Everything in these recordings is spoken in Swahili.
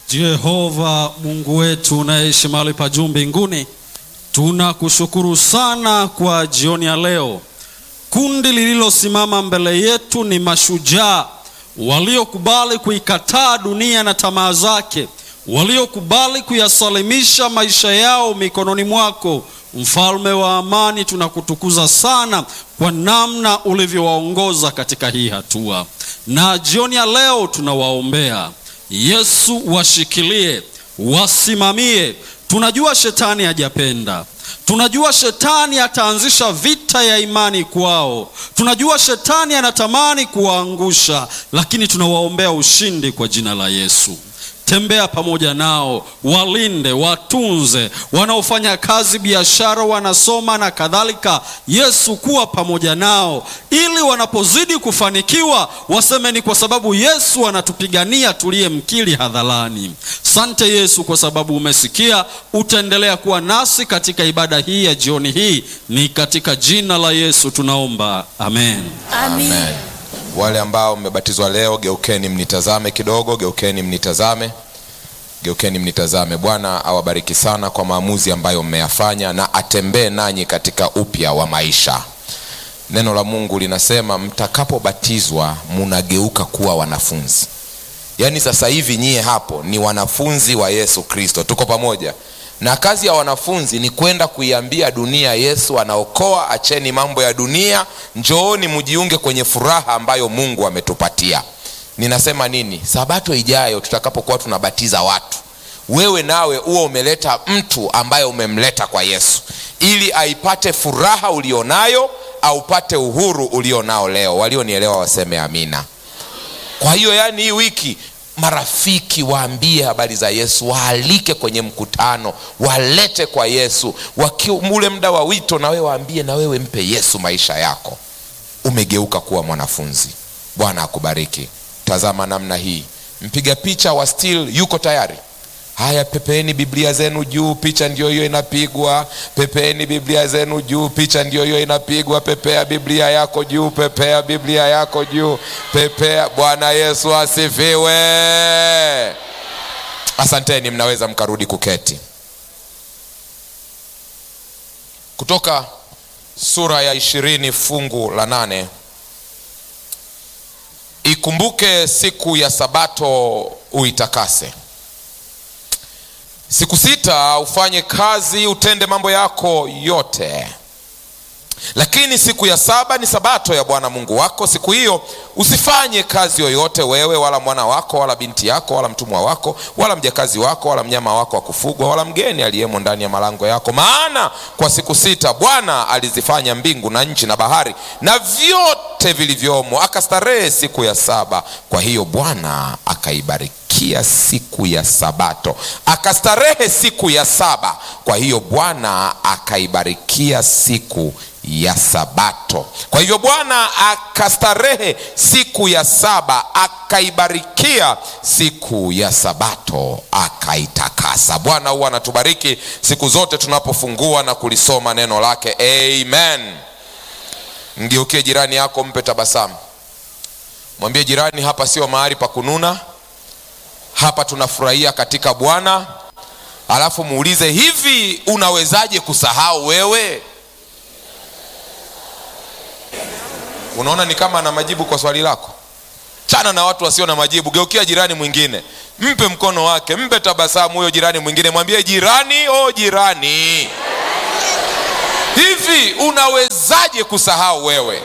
Jehova Mungu wetu unaishi mahali pa juu mbinguni, tunakushukuru sana kwa jioni ya leo. Kundi lililosimama mbele yetu ni mashujaa waliokubali kuikataa dunia na tamaa zake, waliokubali kuyasalimisha maisha yao mikononi mwako. Mfalme wa amani, tunakutukuza sana kwa namna ulivyowaongoza katika hii hatua, na jioni ya leo tunawaombea Yesu, washikilie, wasimamie. Tunajua shetani hajapenda, tunajua shetani ataanzisha vita ya imani kwao, tunajua shetani anatamani kuwaangusha, lakini tunawaombea ushindi kwa jina la Yesu. Tembea pamoja nao, walinde, watunze, wanaofanya kazi, biashara, wanasoma na kadhalika. Yesu, kuwa pamoja nao, ili wanapozidi kufanikiwa waseme ni kwa sababu Yesu anatupigania tuliyemkiri hadharani. Sante Yesu kwa sababu umesikia, utaendelea kuwa nasi katika ibada hii ya jioni hii, ni katika jina la Yesu tunaomba, amen. Amen. Wale ambao mmebatizwa leo, geukeni mnitazame kidogo, geukeni mnitazame, geukeni mnitazame. Bwana awabariki sana kwa maamuzi ambayo mmeyafanya na atembee nanyi katika upya wa maisha. Neno la Mungu linasema mtakapobatizwa munageuka kuwa wanafunzi. Yaani sasa hivi nyie hapo ni wanafunzi wa Yesu Kristo. Tuko pamoja? na kazi ya wanafunzi ni kwenda kuiambia dunia Yesu anaokoa, acheni mambo ya dunia, njooni mjiunge kwenye furaha ambayo Mungu ametupatia. Ninasema nini? Sabato ijayo tutakapokuwa tunabatiza watu, wewe nawe uwe umeleta mtu ambaye umemleta kwa Yesu ili aipate furaha ulionayo, aupate uhuru ulionao leo. Walionielewa waseme amina. Kwa hiyo, yani hii wiki marafiki waambie habari za Yesu, waalike kwenye mkutano, walete kwa Yesu. Ule muda wa wito, na wewe waambie, na wewe mpe Yesu maisha yako. Umegeuka kuwa mwanafunzi. Bwana akubariki. Tazama namna hii, mpiga picha wa still yuko tayari. Haya, pepeeni Biblia zenu juu, picha ndio hiyo inapigwa. Pepeeni Biblia zenu juu, picha ndio hiyo inapigwa. Pepea Biblia yako juu, pepea Biblia yako juu, pepea. Bwana Yesu asifiwe. Asanteni, mnaweza mkarudi kuketi. Kutoka sura ya ishirini fungu la nane. Ikumbuke siku ya Sabato uitakase Siku sita ufanye kazi, utende mambo yako yote, lakini siku ya saba ni sabato ya Bwana Mungu wako. Siku hiyo usifanye kazi yoyote, wewe wala mwana wako wala binti yako wala mtumwa wako wala mjakazi wako wala mnyama wako wa kufugwa wala mgeni aliyemo ndani ya malango yako, maana kwa siku sita Bwana alizifanya mbingu na nchi na bahari na vyote vilivyomo, akastarehe siku ya saba. Kwa hiyo Bwana akaibariki siku ya Sabato akastarehe siku ya saba. Kwa hiyo Bwana akaibarikia siku ya Sabato. Kwa hivyo Bwana akastarehe siku ya saba, akaibarikia siku ya Sabato, akaitakasa. Bwana huwa anatubariki siku zote tunapofungua na kulisoma neno lake. Amen. Mgeukie jirani yako, mpe tabasamu, mwambie jirani, hapa sio mahali pa kununa hapa tunafurahia katika Bwana. Alafu muulize hivi, unawezaje kusahau wewe? Unaona ni kama ana majibu kwa swali lako. Chana na watu wasio na majibu, geukia jirani mwingine, mpe mkono wake, mpe tabasamu huyo jirani mwingine, mwambie jirani, o jirani, hivi unawezaje kusahau wewe?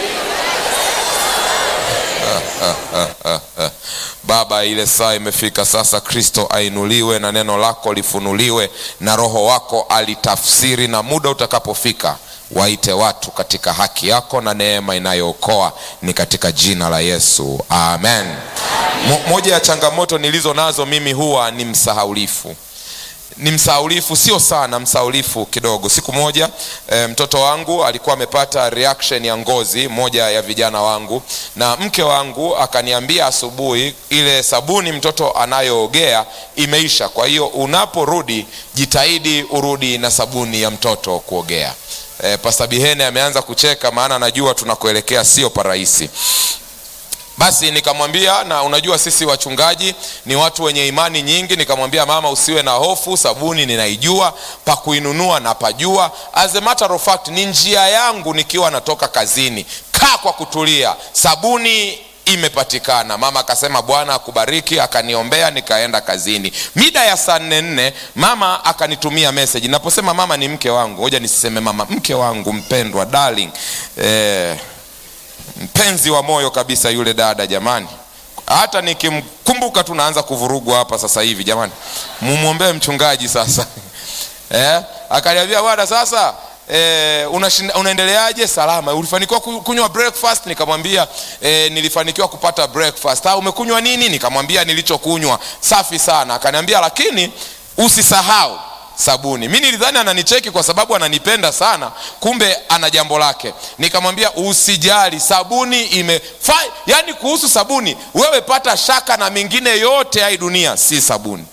Baba, ile saa imefika sasa. Kristo ainuliwe na neno lako lifunuliwe na Roho wako alitafsiri, na muda utakapofika waite watu katika haki yako na neema inayookoa ni katika jina la Yesu, amen. Mo, moja ya changamoto nilizo nazo mimi huwa ni msahaulifu ni msahaulifu, sio sana, msahaulifu kidogo. Siku moja e, mtoto wangu alikuwa amepata reaction ya ngozi, moja ya vijana wangu, na mke wangu akaniambia asubuhi, ile sabuni mtoto anayoogea imeisha, kwa hiyo unaporudi jitahidi urudi na sabuni ya mtoto kuogea. E, Pasta Bihene ameanza kucheka, maana najua tunakuelekea sio parahisi. basi nikamwambia na unajua sisi wachungaji ni watu wenye imani nyingi nikamwambia mama usiwe na hofu sabuni ninaijua pa kuinunua na pajua as a matter of fact ni njia yangu nikiwa natoka kazini kaa kwa kutulia sabuni imepatikana mama akasema bwana akubariki akaniombea nikaenda kazini mida ya saa nne nne mama akanitumia meseji naposema mama ni mke wangu hoja nisiseme mama mke wangu mpendwa darling eh, mpenzi wa moyo kabisa yule dada jamani hata nikimkumbuka tu naanza kuvurugwa hapa sasa hivi jamani mumwombee mchungaji sasa eh, akaniambia bwana sasa E, unaendeleaje salama ulifanikiwa kunywa breakfast nikamwambia e, nilifanikiwa kupata breakfast ha, umekunywa nini nikamwambia nilichokunywa safi sana akaniambia lakini usisahau sabuni mi nilidhani ananicheki kwa sababu ananipenda sana kumbe ana jambo lake nikamwambia usijali sabuni imefa yani kuhusu sabuni wewe pata shaka na mingine yote ya hii dunia si sabuni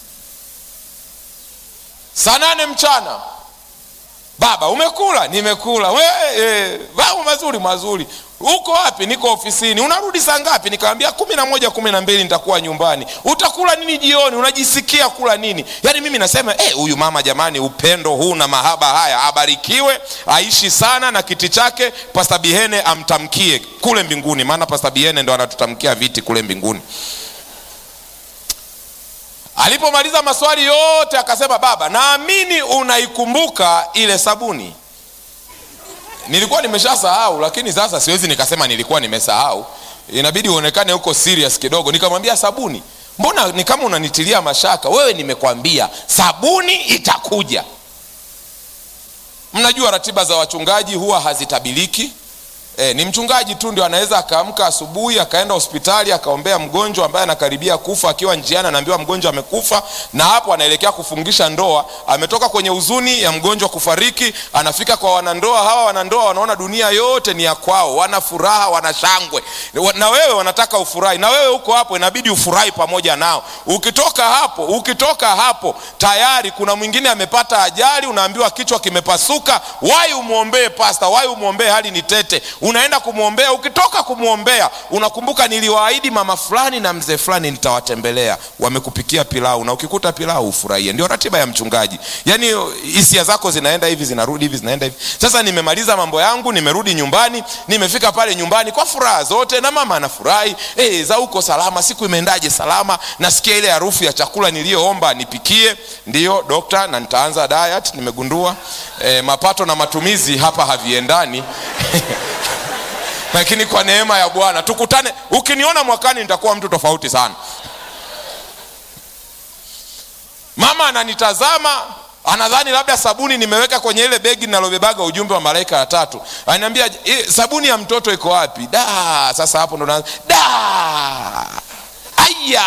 saa nane mchana baba umekula nimekula we, e, mambo mazuri mazuri uko wapi niko ofisini unarudi saa ngapi nikamwambia kumi na moja kumi na mbili nitakuwa nyumbani utakula nini jioni unajisikia kula nini yaani mimi nasema huyu e, mama jamani upendo huu na mahaba haya abarikiwe aishi sana na kiti chake pasta bihene amtamkie kule mbinguni maana pasta bihene ndo anatutamkia viti kule mbinguni alipomaliza maswali yote akasema baba naamini unaikumbuka ile sabuni nilikuwa nimeshasahau lakini sasa siwezi nikasema nilikuwa nimesahau inabidi uonekane huko serious kidogo nikamwambia sabuni mbona ni kama unanitilia mashaka wewe nimekwambia sabuni itakuja mnajua ratiba za wachungaji huwa hazitabiliki E, ni mchungaji tu ndio anaweza akaamka asubuhi akaenda hospitali akaombea mgonjwa ambaye anakaribia kufa akiwa njiani anaambiwa mgonjwa amekufa na hapo anaelekea kufungisha ndoa ametoka kwenye huzuni ya mgonjwa kufariki anafika kwa wanandoa hawa wanandoa wanaona dunia yote ni ya kwao wana furaha wana shangwe na wewe wanataka ufurahi na wewe huko hapo inabidi ufurahi pamoja nao ukitoka hapo ukitoka hapo tayari kuna mwingine amepata ajali unaambiwa kichwa kimepasuka wai umwombee pasta wai umwombee hali ni tete unaenda kumwombea ukitoka kumwombea unakumbuka niliwaahidi mama fulani na mzee fulani nitawatembelea wamekupikia pilau na ukikuta pilau ufurahie ndio ratiba ya mchungaji yaani hisia zako zinaenda hivi zinarudi hivi zinaenda hivi sasa nimemaliza mambo yangu nimerudi nyumbani nimefika pale nyumbani kwa furaha zote na mama anafurahi e, za huko salama siku imeendaje salama nasikia ile harufu ya chakula niliyoomba nipikie ndiyo dokta na nitaanza diet nimegundua e, mapato na matumizi hapa haviendani lakini kwa neema ya bwana tukutane ukiniona mwakani nitakuwa mtu tofauti sana mama ananitazama anadhani labda sabuni nimeweka kwenye ile begi linalobebaga ujumbe wa malaika ya tatu ananiambia e, sabuni ya mtoto iko wapi da sasa hapo ndo na da aya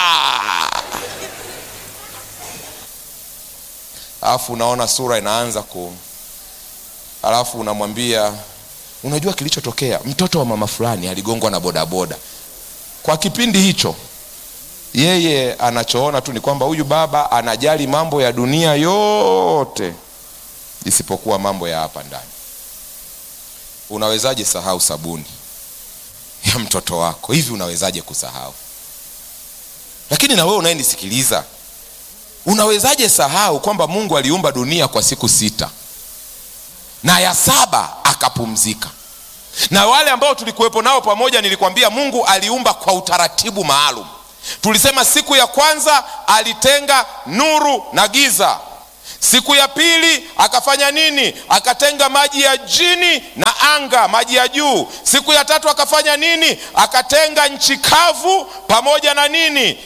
alafu unaona sura inaanza ku alafu unamwambia unajua kilichotokea mtoto wa mama fulani aligongwa na bodaboda kwa kipindi hicho yeye anachoona tu ni kwamba huyu baba anajali mambo ya dunia yote isipokuwa mambo ya hapa ndani unawezaje sahau sabuni ya mtoto wako hivi unawezaje kusahau lakini na wewe unayenisikiliza unawezaje sahau kwamba mungu aliumba dunia kwa siku sita na ya saba akapumzika na wale ambao tulikuwepo nao pamoja nilikwambia mungu aliumba kwa utaratibu maalum tulisema siku ya kwanza alitenga nuru na giza siku ya pili akafanya nini akatenga maji ya jini na anga maji ya juu siku ya tatu akafanya nini akatenga nchi kavu pamoja na nini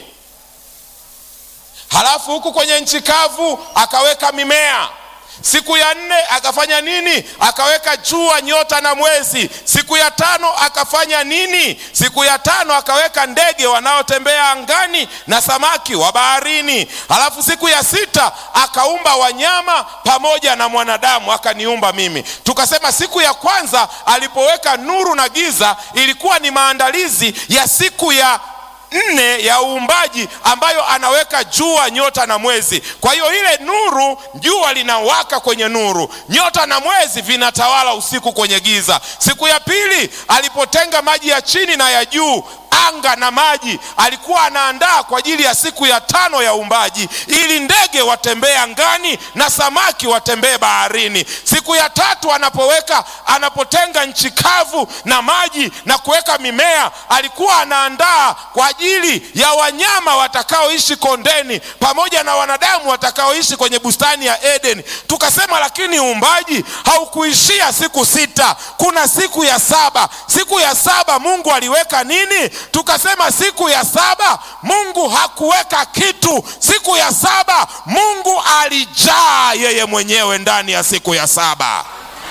halafu huku kwenye nchi kavu akaweka mimea siku ya nne akafanya nini akaweka jua nyota na mwezi siku ya tano akafanya nini siku ya tano akaweka ndege wanaotembea angani na samaki wa baharini halafu siku ya sita akaumba wanyama pamoja na mwanadamu akaniumba mimi tukasema siku ya kwanza alipoweka nuru na giza ilikuwa ni maandalizi ya siku ya nne ya uumbaji ambayo anaweka jua nyota na mwezi kwa hiyo ile nuru jua linawaka kwenye nuru nyota na mwezi vinatawala usiku kwenye giza siku ya pili alipotenga maji ya chini na ya juu anga na maji alikuwa anaandaa kwa ajili ya siku ya tano ya uumbaji ili ndege watembee angani na samaki watembee baharini siku ya tatu anapoweka anapotenga nchi kavu na maji na kuweka mimea alikuwa anaandaa kwa ajili ya wanyama watakaoishi kondeni pamoja na wanadamu watakaoishi kwenye bustani ya eden tukasema lakini uumbaji haukuishia siku sita kuna siku ya saba siku ya saba mungu aliweka nini tukasema siku ya saba mungu hakuweka kitu siku ya saba mungu alijaa yeye mwenyewe ndani ya siku ya saba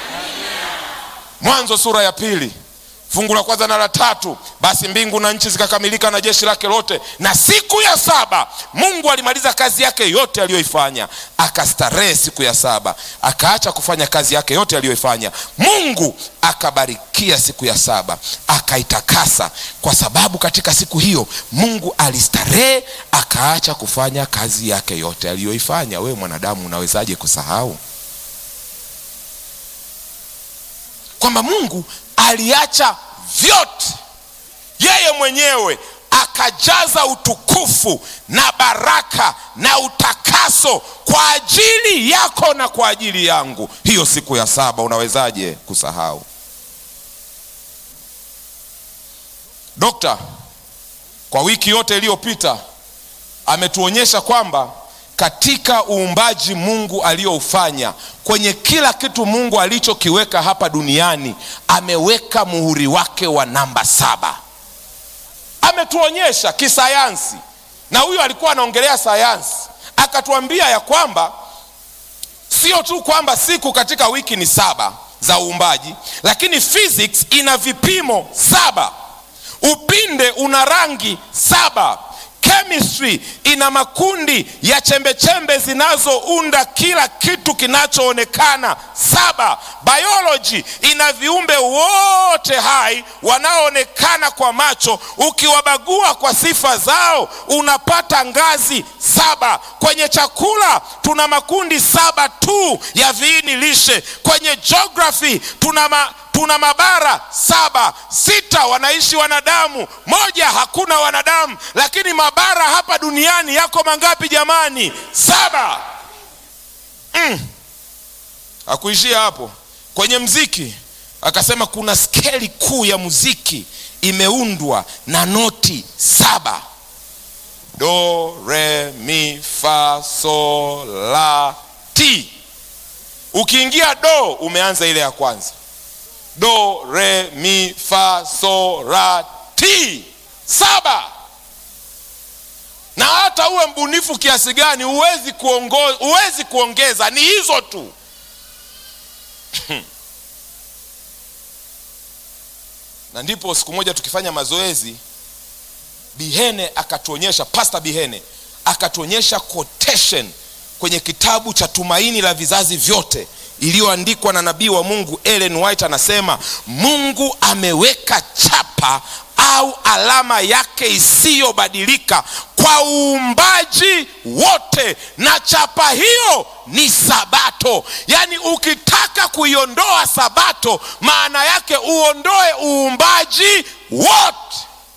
mwanzo sura ya pili fungu la kwanza na la tatu basi mbingu na nchi zikakamilika na jeshi lake lote na siku ya saba mungu alimaliza kazi yake yote aliyoifanya akastarehe siku ya saba akaacha kufanya kazi yake yote aliyoifanya mungu akabarikia siku ya saba akaitakasa kwa sababu katika siku hiyo mungu alistarehe akaacha kufanya kazi yake yote aliyoifanya wewe mwanadamu unawezaje kusahau kwamba mungu aliacha vyote yeye mwenyewe akajaza utukufu na baraka na utakaso kwa ajili yako na kwa ajili yangu hiyo siku ya saba unawezaje kusahau dokta kwa wiki yote iliyopita ametuonyesha kwamba katika uumbaji mungu aliyoufanya kwenye kila kitu mungu alichokiweka hapa duniani ameweka muhuri wake wa namba saba ametuonyesha kisayansi na huyo alikuwa anaongelea sayansi akatuambia ya kwamba sio tu kwamba siku katika wiki ni saba za uumbaji lakini physics ina vipimo saba upinde una rangi saba chemistry ina makundi ya chembechembe zinazounda kila kitu kinachoonekana saba biology ina viumbe wote hai wanaoonekana kwa macho ukiwabagua kwa sifa zao unapata ngazi saba kwenye chakula tuna makundi saba tu ya viini lishe kwenye geography tuna ma, tuna mabara saba sita wanaishi wanadamu moja hakuna wanadamu lakini mabara hapa duniani yako mangapi jamani saba mm. akuishia hapo kwenye mziki akasema kuna skeli kuu ya muziki imeundwa na noti saba do re mi fa so la ti ukiingia do umeanza ile ya kwanza do re mi fa so ra ti saba na hata uwe mbunifu kiasi gani huwezi kuongo, huwezi kuongeza ni hizo tu na ndipo siku moja tukifanya mazoezi bihene akatuonyesha pasta bihene akatuonyesha quotation kwenye kitabu cha tumaini la vizazi vyote iliyoandikwa na nabii wa mungu ellen white anasema mungu ameweka chapa au alama yake isiyobadilika kwa uumbaji wote na chapa hiyo ni sabato yaani ukitaka kuiondoa sabato maana yake uondoe uumbaji wote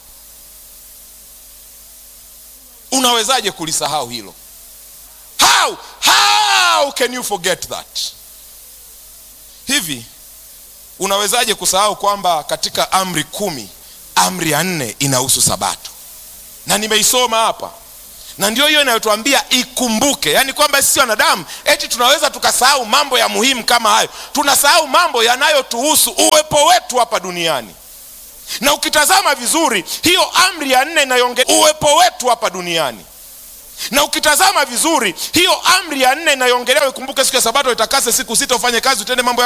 unawezaje kulisahau hilo how how can you forget that hivi unawezaje kusahau kwamba katika amri kumi amri ya nne inahusu sabato na nimeisoma hapa na ndio hiyo inayotuambia ikumbuke yaani kwamba sisi wanadamu eti tunaweza tukasahau mambo ya muhimu kama hayo tunasahau mambo yanayotuhusu uwepo wetu hapa duniani na ukitazama vizuri hiyo amri ya nne inayoonge uwepo wetu hapa duniani na ukitazama vizuri hiyo amri ya nne inayoongelewa ikumbuke siku ya sabato itakase siku sita ufanye kazi utende mambo